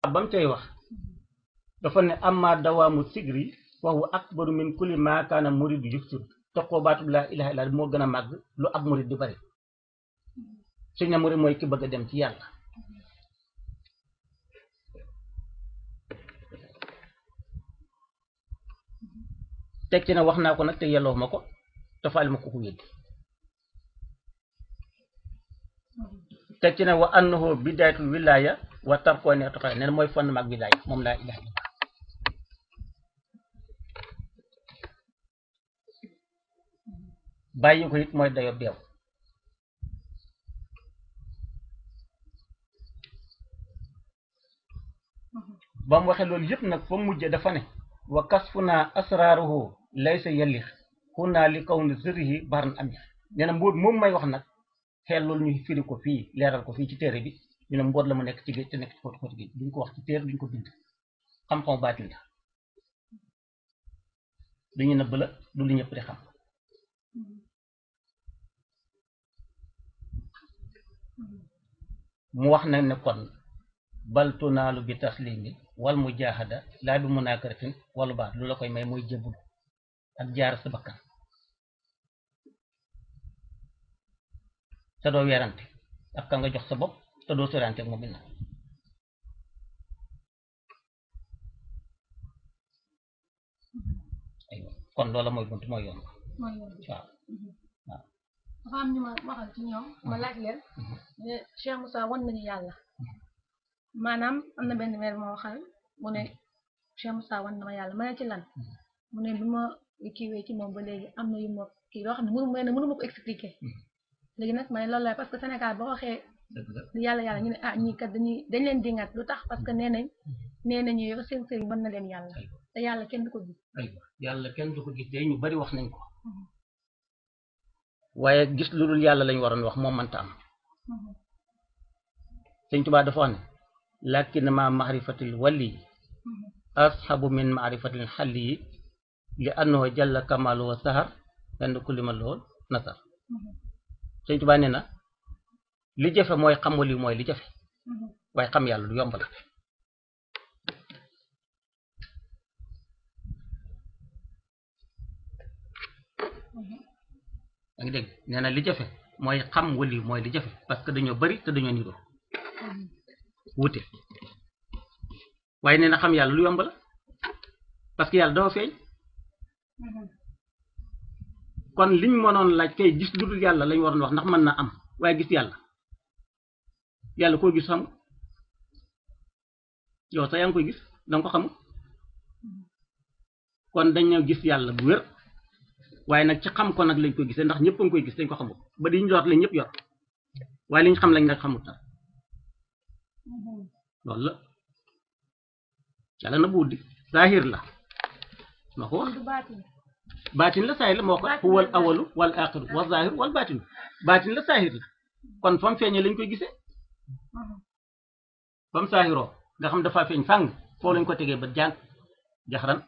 ba mu cay wax dafa ne amma dawaamu sigri wa huwa akbaru min kulli ma kaana murid yufsir toqoo baatub laa ilaha illa moo gën a màgg lu ab murid di bari suñ ne murid mooy ki bëgg a dem ci yàlla teg ci ne wax naa ko nag te yelloo ma ko te faal ma ko ko weddi teg ci ne wa annahu bidayatul wilaya wa tarkoo ne toxale nee na mooy fondement ak wilaya moom laa ilaha illa bàyyi ko it mooy dayo beew ba mu waxee loolu yëpp nag fa mujje dafa ne wa kasfuna asraruhu laysa yallix xunaa li kaw ni sërihi baran amir nee na mbóot moom may wax nag xel loolu ñu firi ko fii leeral ko fii ci téere bi ñu ne mbóot la mu nekk ci géej te nekk ci xóoti xóoti géej duñ ko wax ci téere duñ ko bind xam-xamu baatin la lu ñu nëbb la du lu ñëpp di xam mu wax nag ne kon bal tunaalu bi taslimi wal mujahada laa bi munakaratin wala baat lu la koy may mooy jébbalu ak jaar sa bakkan te doo weerante ak ka nga jox sa bopp te doo sorante ak moom it nag aywa kon loola mooy bunt mooy yoon mooy yoon bi waaw dafa am ñu ma waxal ci ñoom ma laaj leen ne Cheikh Moussa wan nañu yàlla maanaam am na benn mère moo waxal mu ne Cheikh Moussa wan na ma yàlla ma ne ci lan mu ne bi ma kiiwee ci moom ba léegi am na yu ma kii loo xam ne mënu ma ne mënu ma ko expliquer léegi nag ma ne loolu la parce que Sénégal boo waxee dëgg la yàlla yàlla ñu ne ah ñii kat dañuy dañ leen dingat lu tax parce que nee nañ nee nañu yow seen sëriñ mën na leen yàlla te yàlla kenn du ko gis aywa yàlla kenn du ko gis de ñu bari wax nañ ko waaye gis lu dul yàlla lañ waroon wax moom mënta am sëñ Tuubaa dafa wax ne lakin ma mahrifatil wali ashabu min mahrifatil xalli yi li annahu jalla kamalu wa sahar benn kulli ma lool nasar sëñ Tuubaa nee na li jafe mooy xam wali mooy li jafe waaye xam yàlla lu yomb la yaa ngi dégg nee na li jafe mooy xam wali mooy li jafe parce que dañoo bari te dañoo niroo wute waaye nee na xam yàlla lu yomb la parce que yàlla dafa feeñ kon liñ mënoon laaj kay gis lu dul yàlla lañ waroon wax ndax mën na am waaye gis yàlla yàlla koo gis xam yow sax yaa ngi koy gis danga ko xamul kon dañoo gis yàlla bu wér waaye nag ci xam ko nag lañ koy gisee ndax ñëpp a ngi koy gis dañ ko xamul ba di ñu yor lañ ñëpp yor waaye liñ xam lañ nag xamul dara loolu la yàlla na buudi zahir la ma ko wax du baatin baatin la saahir la moo ko Baatin huwal la awalu wal axiru wa zahir wal baatin baatin la saahir la kon fam feeñee lañ koy gisee fam saahiroo nga xam dafa feeñ fàng foo lañ ko tegee ba jàng jaxran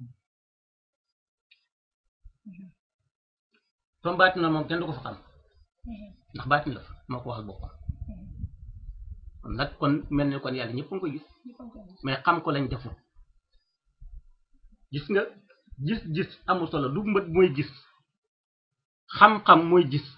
fam baatin la moom kenn du ko fa xam ndax baatin la fa moo ko waxal boppam kon nag kon mel ne kon yàlla ñëpp a ngi koy gis mais xam ko lañ deful gis nga gis-gis amul solo du mbët mooy gis xam-xam mooy gis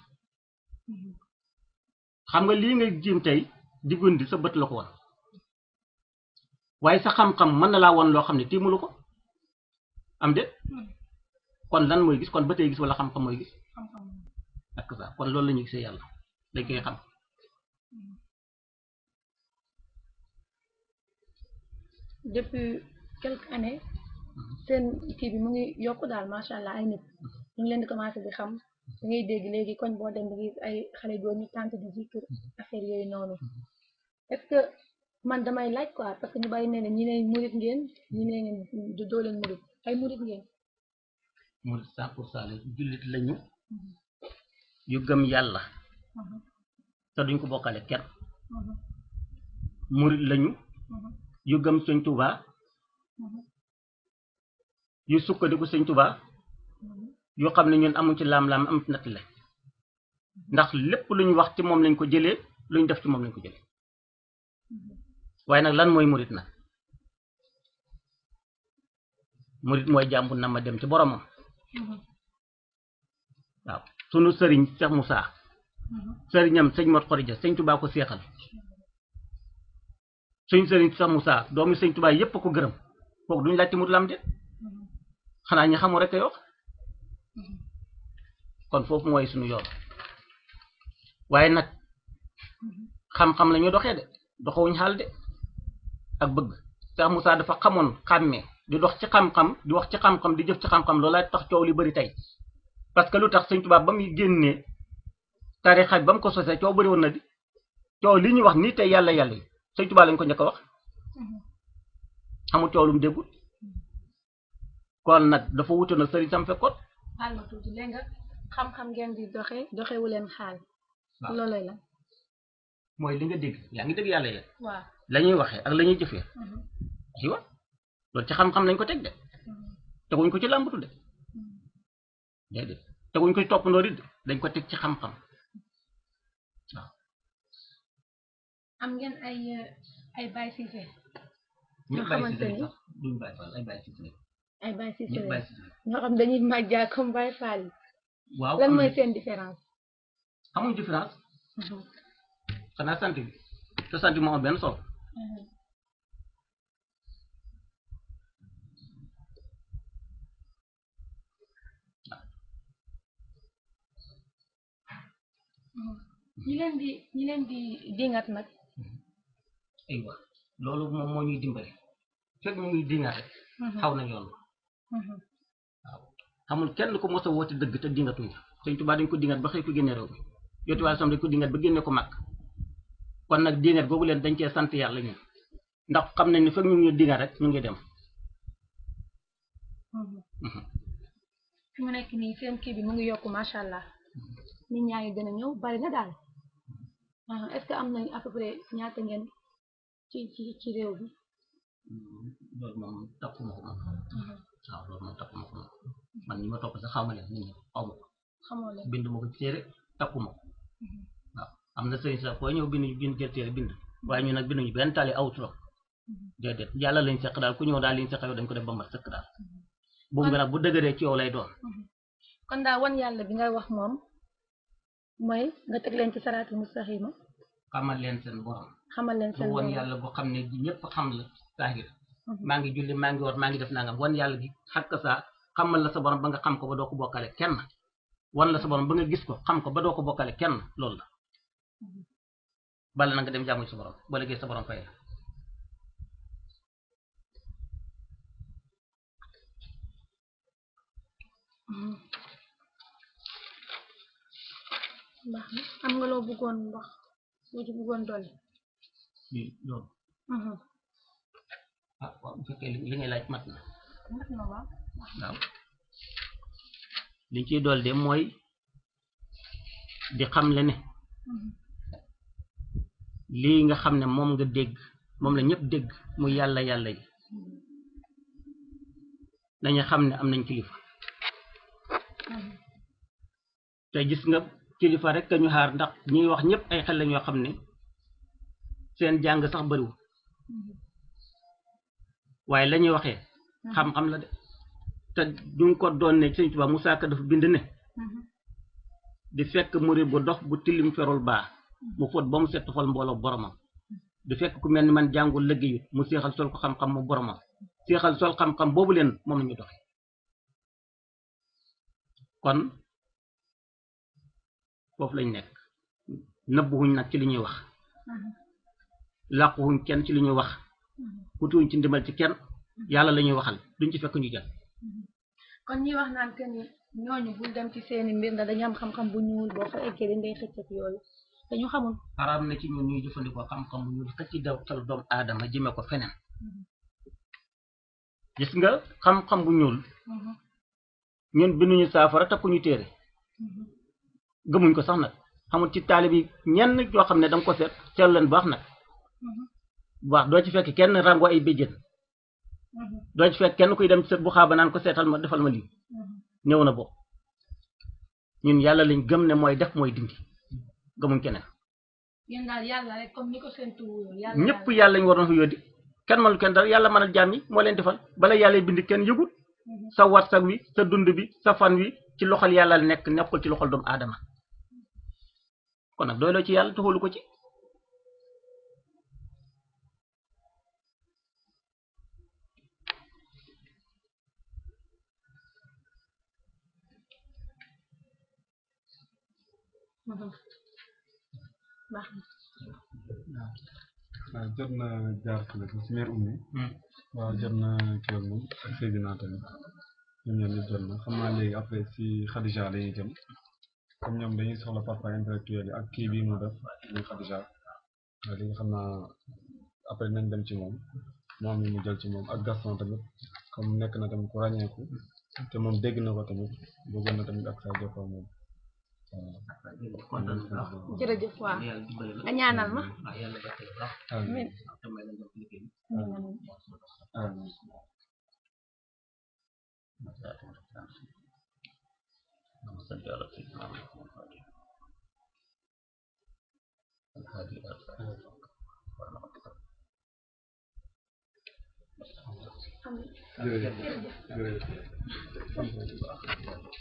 xam nga lii nga jiim tey diggundi sa bët la ko woon waaye sa xam-xam mën na laa woon loo xam ne tiimulu ko am de kon lan mooy gis kon ba tey gis wala xam-xam mooy gis xam-xam ak ça kon loolu la ñuy gisee yàlla dañ koy xam depuis quelques années seen kii bi mu ngi yokk daal macha allah ay nit ñu ngi leen di commencé di xam da ngay dégg léegi koñ boo dem da ngay gis ay xale góor ñu tànt di zikr affaire yooyu noonu est-ce que man damay laaj quoi parce que ñu bàyyi nee na ñi ne murit ngeen ñi ne ngeen du doo leen murit ay murit ngeen murid cent pour cent la jullit lañu yu gëm yàlla te duñ ko bokkale kenn murid lañu yu gëm sëñ Tuubaa yu sukkandiku sëñ Tuubaa yoo xam ne ñun amuñ ci laam-laam am ci natt la ndax lépp lu ñu wax ci moom lañ ko jëlee lu ñu def ci moom lañ ko jëlee waaye nag lan mooy murid nag murit mooy jàmbu na ma dem ci boromam waaw sunu sëriñ Cheikh Moussa sëriñam sëñ Mot Xorija sëñ Tubaa ko seexal suñ sëriñ Cheikh Moussa doomi sëñ Tubaa yépp a ko gërëm kooku duñu laajte murit lam de xanaa ñi xamul rek a wax kon foofu mooy suñu yoon waaye nag xam-xam la ñu doxee de doxewuñ xaal de ak bëgg Cheikh Moussa dafa xamoon xàmmee di dox ci xam-xam di wax ci xam-xam di jëf ci xam-xam loolaa tax coow li bari tey parce que lu tax sëñ Tuubaa ba muy génnee tarixa ba mu ko sosee coow bari woon na di coow li ñuy wax nii tey yàlla yàlla yi sëñ Tuubaa lañ ko njëkk a wax xamul coow lu mu déggul kon nag dafa wute nag sëriñ sam fekkoon xaal ma tuuti léegi nga xam-xam ngeen di doxe doxewu leen xaal waaw. looloy la mooy li nga dégg yaa ngi dégg yàlla yàlla waaw la ñuy waxee ak la ñuy jëfee aywa loolu ci xam-xam lañ ko teg de teguñ ko ci làmbatu de déedéet teguñ ko ci toppandoo di de dañ ko teg ci xam-xam am ngeen ay ay Baye Cissé ñëpp Nga bàyyi xamante si ni- sax duñ bàyyi faal ay bàyyi si si ay Baye Cissé ñëpp bàyyi si si ñoo xam dañuy màjjaa comme Baye Fall yi waaw lan am mooy na- seen différence amuñ différence xanaa sant bi te sant bi moo am benn solo ñi leen di ñi leen di dingat nag aywa loolu moom moo ñuy dimbali fekk ñu ngi dinga rek xaw na yoon waaw xamul kenn ko mos a woote dëgg te dingatuñ sëñ Tuubaa dañ ko dingat ba xëy ko génne réew mi yotti waaye sam dañ ko dingat ba génne ko màkk kon nag dingat googu leen dañ cee sant yàlla ñun ndax xam nañ ne fekk ñu ngi dingat rek ñu ngi dem fi mu nekk nii seen kii bi mu ngi yokk macha allah nit ñaa ngi gën a ñëw bari na daal ah est-ce que am nañ à peu près ñaata ngeen ci ci ci réew bi loolu moom tappuma ko moom waaw loolu moom tappuma ko moom man ñi ma topp sax xaw ma leen nit ñi xaw ma ko xamoo leen bind ma ko ci téere tappuma ko waaw am na sëriñ sax boo ñëw bind bind jël téere bind waaye ñu nag binduñu benn tali aw turam déedéet yàlla lañ seq daal ku ñëw daal liñ seq yow dañ ko def ba mat sëkk daal boobu nga nag bu dëgëree ci yow lay doon kon daal wan yàlla bi ngay wax moom mooy nga teg leen ci saraatul mustaxima xamal leen seen borom xamal leen su seen won borom. yàlla boo xam ne ñëpp xam la saahir Mhm. maa ngi julli maa ngi war maa ngi def nangam wan yàlla gi xakk saa xamal la sa borom ba nga xam ko ba doo ko bokkale kenn wan la sa borom ba nga gis ko xam ko ba doo ko bokkale kenn loolu la bala na nga dem jaamu ci sa borom ba liggéey sa borom fay la Mhm. baax na am nga loo bëggoon wax loo ci bëggoon dolli. lii loolu Mhm. ah waaw bu fekkee li li ngay laaj mat na mat na waaw. waaw liñ ciy dool de mooy di xamle ne Mhm. lii nga xam ne moom nga dégg moom la ñëpp dégg muy yàlla yàlla yi dañu xam ne am nañ kilifa Mhm. te gis nga kilifa rek ñu xaar ndax ñuy wax ñëpp ay xel lañ yoo xam ne seen jàng sax bariwul Mhm. waaye la ñuy waxee xam-xam la de te ñu ngi ko doon ne Sëñ Tuubaa Musaa Ka dafa bind ne Mhm. di fekk murid bu dox bu tilim ferul baa mu fóot ba mu set xol mbooloo boromam di fekk ku mel ni man jàngul liggéeyut mu seexal sol ko xam-xam mu boromam seexal sol xam-xam boobu leen moom la ñu doxe kon foofu lañ nekk nëbbuwuñ nag ci li ñuy wax Mhm. làquwuñ kenn ci li ñuy wax Mhm. kutuwuñ ci ndimbal ci kenn yàlla la ñuy waxal duñ ci fekk ñu jël kon ñi wax naan que ni ñooñu bul dem ci seeni mbir ndax dañu am xam-xam bu ñuul boo fa eggee dañ day xëcc ak yooyu dañu xamul. xaraam na ci ñun ñuy jëfandikoo xam-xam bu ñu xëcc daw xel doomu aadama jëme ko feneen gis nga xam-xam bu ñuul Mhm. ñun binduñu saafara takkuñu téere Mhm. gëmuñ ko sax nag xamul ci taalib yi ñenn yoo xam ne danga ko seet seetlu leen baax nag Mhm. bu baax doo ci fekk kenn rango ay béjjén Mhm. doo ci fekk kenn kuy dem sët bu xaaba naan ko seetal ma defal ma lii Mhm. ñëw na bokk ñun yàlla lañ gëm ne mooy def mooy dindi gëmuñ keneen yéen daal yàlla rek comme ni ko seen tuur yàlla ñëpp yàlla ñu waroon fa yóddi kenn mënul kenn dara yàlla mënal jaam yi moo leen defal bala yàlla bind kenn yëgul sa warsak wi sa dund bi sa fan wi ci loxol yàlla la nekk nekkul ci loxol doomu aadama kon nag doyloo ci yàlla taxalu ko ci baax na waaw jot na jaar fële si mère Oumy waaw jot na kii ak moom ak Seydina tamit ñoom ñoom ñëpp jot na xam naa léegi après si Khadija la ñuy jëm comme ñoom dañuy soxla parfois intellectuel yi ak kii bii mu def muy Khadija waaw léegi xam naa après nañ dem ci moom moom mi mu jël ci moom ak Gaston tamit comme nekk na tamit ku ràññeeku te moom dégg na ko tamit bëggoon na tamit ak saa jokkoo moom waaw. jërëjëf waaw nga ñaanal ma amiin amiin amiin amiin amiin jërëjëf jërëjëf